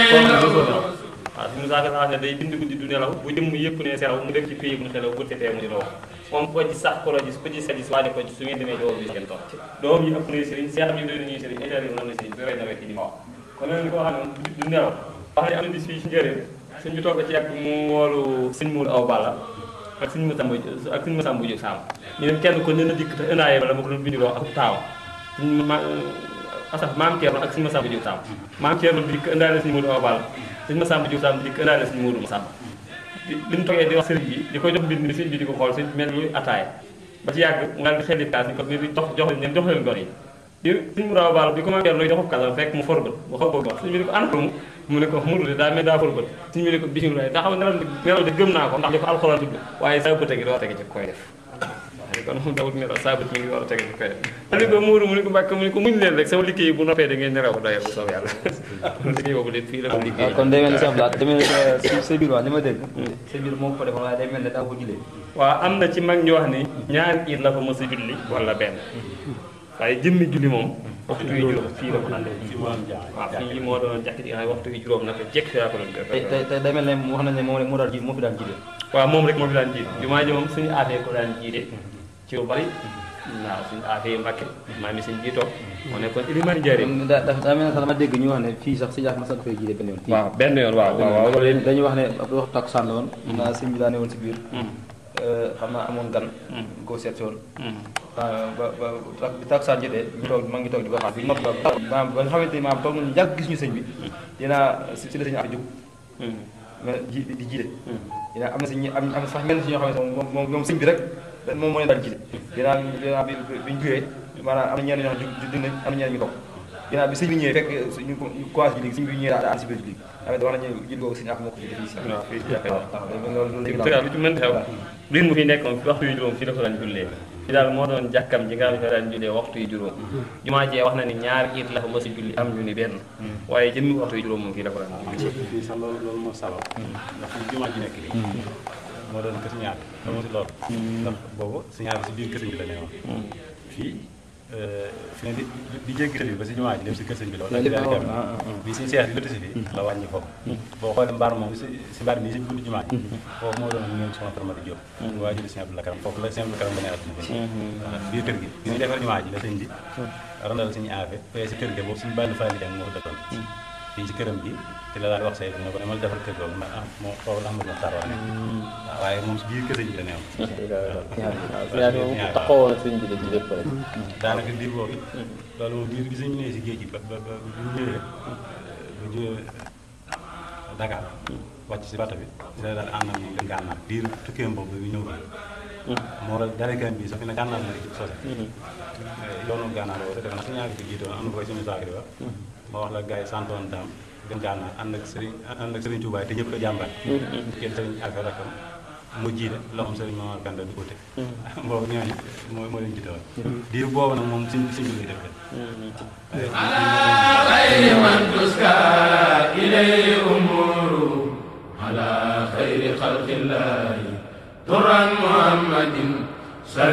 koo xam ne mosoo nelaw waaw suñu saaka la wax ne day bind guddi du nelaw bu jëm yëpp ne selaw mu dem ci pays mu xelaw bu tetee mu di la wax moom ko ci sax ko la gis ko ci sa gis waane ko ci su ngeen demee ci woo bi ngeen toog doom yi ëpp na sëriñ seex yi doy nañuy sëriñ état yi na sëriñ su rey na rek di ma wax kon nag li ko xam ne du nelaw wax ne am na bis fii ci njëriñ suñ bi toog ci yàgg mu woolu sëñ Mourou Aw Balla ak suñu Masamba ak suñu Masamba Jóob Saam ñu dem kenn ko ne dikk te ëndaayee bala ma ko doon bindiloo ak taaw suñu ma asaf maam Thierno ak suñu Masamba Jóob Saam maam Thierno dikk ëndaale suñu Mourou Aw Balla suñu Masamba Jóob Saam dikk ëndaale suñu Mourou Masamba li mu toogee di wax sëriñ bi di ko jox mbind mi sëriñ bi di ko xool sëriñ bi mel ni ataaya ba ci yàgg nga di xelli kaas ni ko ni jox jox leen jox leen gor yi di suñu Mourou Aw Balla bi ko maam Thierno joxub kaasam fekk mu forbët ba xaw ko wax suñu bi ni ko ana mu mu ne ko muru de daa mel daa forbët suñu bi ne ko bisimilah daa xam nelaw nelaw de gëm naa ko ndax li ko alxuraan tudd waaye saa bëte gi door a tege ci koy def waaye kon moom dawut nelaw saa bët mi ngi door a tege ci koy def mu ne ko muuru mu ne ko mbàkk mu ne ko muñ leen rek sama liggéey bu noppee da ngeen nelaw ko doyee bu soob yàlla liggéey boobu de fii la ko liggéey waaw kon day mel ni Cheikh Abdoulaye day mel ni sa biir waa li ma dégg sa biir moo ko defoon waaye day mel ne daa ko jullee waaw am na ci mag ñu wax ni ñaari iid la fa mos a julli wala benn waaye jëmmi julli moom waxtu yi juróom fii la ko àndee waaw fii moo doon jàkk ji nga xam ne waxtu yi juróom naka jekk fi laa ko doon tey tey tey day mel ne wax nañ ne moom rek moo daan ji moo fi daan jiite waaw moom rek moo fi daan jiite jumaa ji moom suñu aafee ko daan jiite ci lu bari waaw suñu aafee Mbàkke maa mi suñu jiitoo moo nekkoon ilimaani jaare daa daa mel ne sax dama dégg ñu wax ne fii sax si jaax ma sax fay jiite benn yoon fii waaw benn yoon waaw waaw waaw loolu dañuy wax ne ab waxtu takkusaan la woon naa sëñ bi daa ne woon si biir xam naa amoon gan ko seet si woon ba ba ba bi takkusaan jotee ñu toog ma ngi toog di ko xaar bi nopp maam ba nga xamante ni maam toog nañu yàgg gis ñu sëñ bi dinaa si la sëñ afi jóg mais ji di jiite dinaa am na si ñu am am sax ñenn si ñoo xam ne moom moom moom sëñ bi rek moom moo leen daan jiite dinaa dinaa bi bi ñu jógee maanaam am na ñenn ñoo xam ne jug nañ am na ñenn ñu toog dinaa bi sëñ bi ñëwee fekk ñu commencé ji léegi sëñ bi ñëwee daa daal si biir léegi tamit wax nañu jil googu sëñ ak moo ko jiite fii si waaw fii ci jàkka waaw loolu loolu tëral lu ci mën xew biir mu fi nekkoon waxtu yu juróom fii la ko daan jullee fi daal moo doon jàkkam ji nga xam ne fa daan jullee waxtu yu juróom jumaa jee wax na ni ñaar iit la fa mos a julli am ñu ni benn waaye jëmmi waxtu yu juróom moom fii la ko daan julli fii sax loolu loolu moo sabab ndax fi jumaa ji nekk nii moo doon kër ñaar xamoo si loolu ndax boobu si ñaar si biir kër bi la ne woon fii fi ne di di jéggi tali ba si jumaa ji dem si kër sëñ bi la wala bi suñu seex di lëtt si fii la wàññi foofu boo xoolee mbaar moom si si mbaar bi si buntu jumaa ji foofu moo doon ñoom soxna Faramata Diop waa ji di sëñ Abdou Lakaram foofu la sëñ Abdou Lakaram ba ne àdduna bi biir kër gi bi ñu defar jumaa ji la sëñ bi randal suñu aafe fee si kër gi boobu suñu bàyyi faali jàng moo ko dëkkoon fii ci këram gi te la daal wax say ne ko demal defal kër googu ah moo foofu la Amadou Mokhtar wax ne waaye moom si biir kër sëñ bi la neew taxawoon sëñ bi la ci lépp rek daanaka diir boobu loolu moom diir bi sëñ bi nee si géej gi ba ba ba bu ñu ñëwee bu jógee Dakar wàcc si bato bi si la daal ànd ak moom dem gànnaar diir tukkeem boobu bi ñëw fi moo waral darekan bi sax fi ne gànnaar la ci sose yoonu gànnaar boobu def na su ñaari ko jiitoon am na koy suñu saakri ba ma wax la gars yi santoon daam dem gànnaar ànd ak sëriñ ànd ak sëriñ Touba te ñëpp ko jàmbaat kenn sëriñ Alfa rakam mu jiite loxoom sëriñ Mamar Kanda du ute boobu ñooñu moo moo leen jiite woon diir boobu nag moom suñ suñ bi lay def